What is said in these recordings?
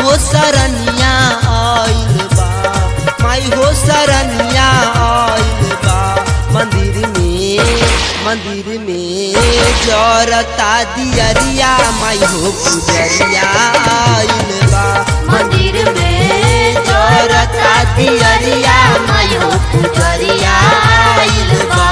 हो सरनिया आइल बा माई हो सरनिया आइल बा मंदिर में मंदिर में जरता दियरिया माई हो पुजरिया आइल बा मंदिर में जरता दियरिया माई हो पुजरिया आइल बा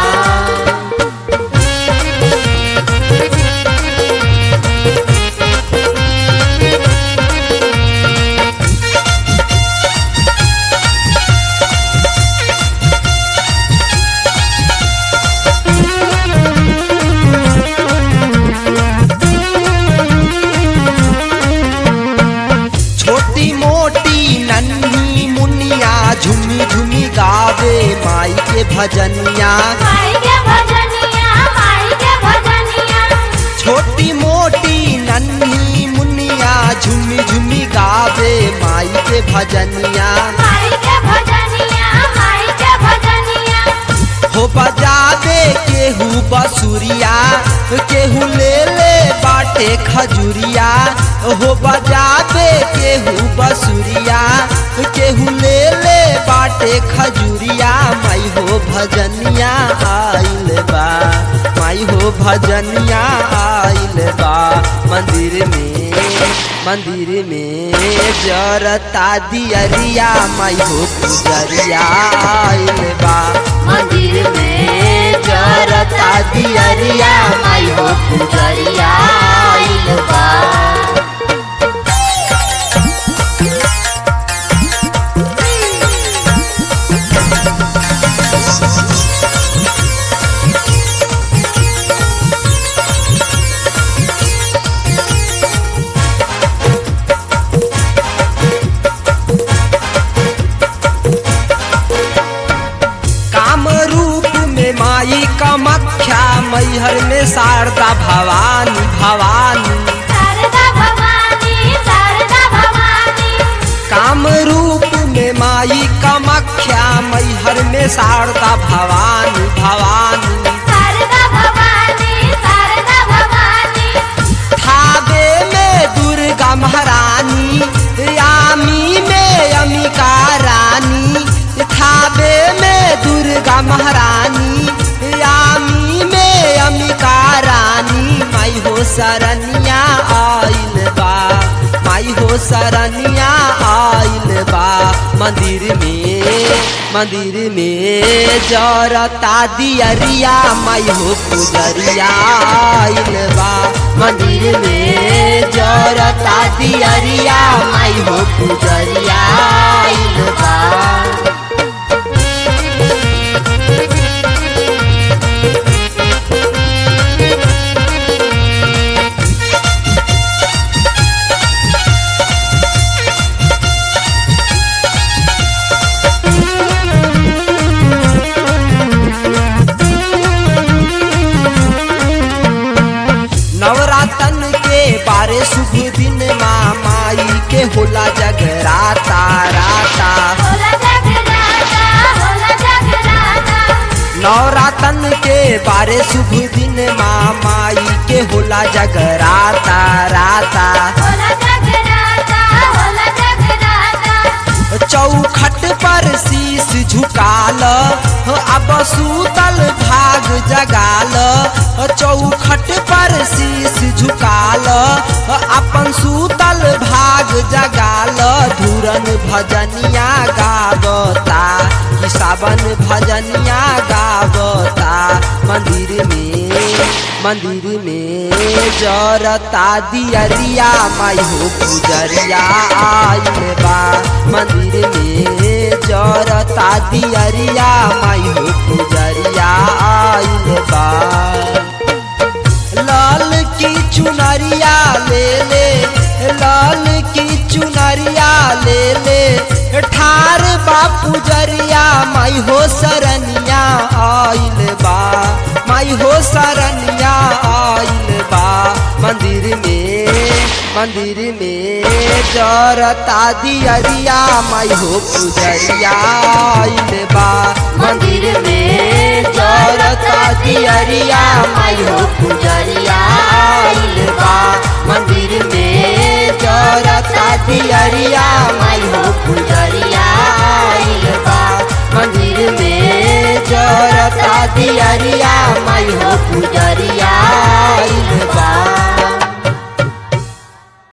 छोटी मोटी नन्ही मुनिया झुमी झुमी गावे माई के भजनिया माई के भजनिया माई के भजनिया छोटी मोटी नन्ही मुनिया झुमी झुमी गावे माई के भजनिया माई के भजनिया माई के भजनिया हो बजावे केहू बसुरिया केहू ले ले बाटे खजुरिया हो बजावे केहू बसुरिया केहू ले ले बाटे खजुरिया माई हो भजनिया आइल बा माई हो भजनिया आइल बा मंदिर में मंदिर में जरता दियरिया माई हो पुजरिया आइल बा मंदिर में जरता दियरिया माई हो पुजरिया आइल बा काम रूप में माई कमख्या मैहर में शारदा भवानी भवानी शारदा भवानी शारदा भवानी काम रूप में माई कमख्या मैहर में शारदा भवानी भवानी शारदा भवानी शारदा भवानी थावे में दुर्गा महारानी यामी में अमिका रानी थावे में दुर्गा महारानी यामी में अमिका रानी माई हो सरनिया आइल बा माई हो सरनिया आइल बा मंदिर में मंदिर में जरता दियरिया माई हो पुजरिया आइल बा मंदिर में जरता दियरिया माई हो पुजरिया आइल बा नवरातन के बारे शुभ दिन माँ माई के होला जगराता राता होला जगराता होला जगराता नवरातन के बारे शुभ दिन माँ माई के होला जगराता राता होला जगराता होला जगराता चौखट पर शीश झुकाल अब सूतल भाग जगाल चौखट पर शीश झुकाल अपन सूतल भाग जगाल धुरन भजनिया गावता कि सावन भजनिया गावता मंदिर में मंदिर में जरता दियरिया माई हो पुजरिया आइल बा मंदिर में जरता दियरिया माई हो पुजरिया आइल बा लाल की चुनरिया ले ले लाल की चुनरिया ले ले ठार बापू जरिया माई हो सरनिया आइल बा माई हो सरनिया आइल बा मंदिर में मंदिर में जरता दियरिया माई हो पुजरिया आइल बा मंदिर में जरता दियरिया माई हो पुजरिया आइल बा मंदिर में जरता दियरिया माई हो पुजरिया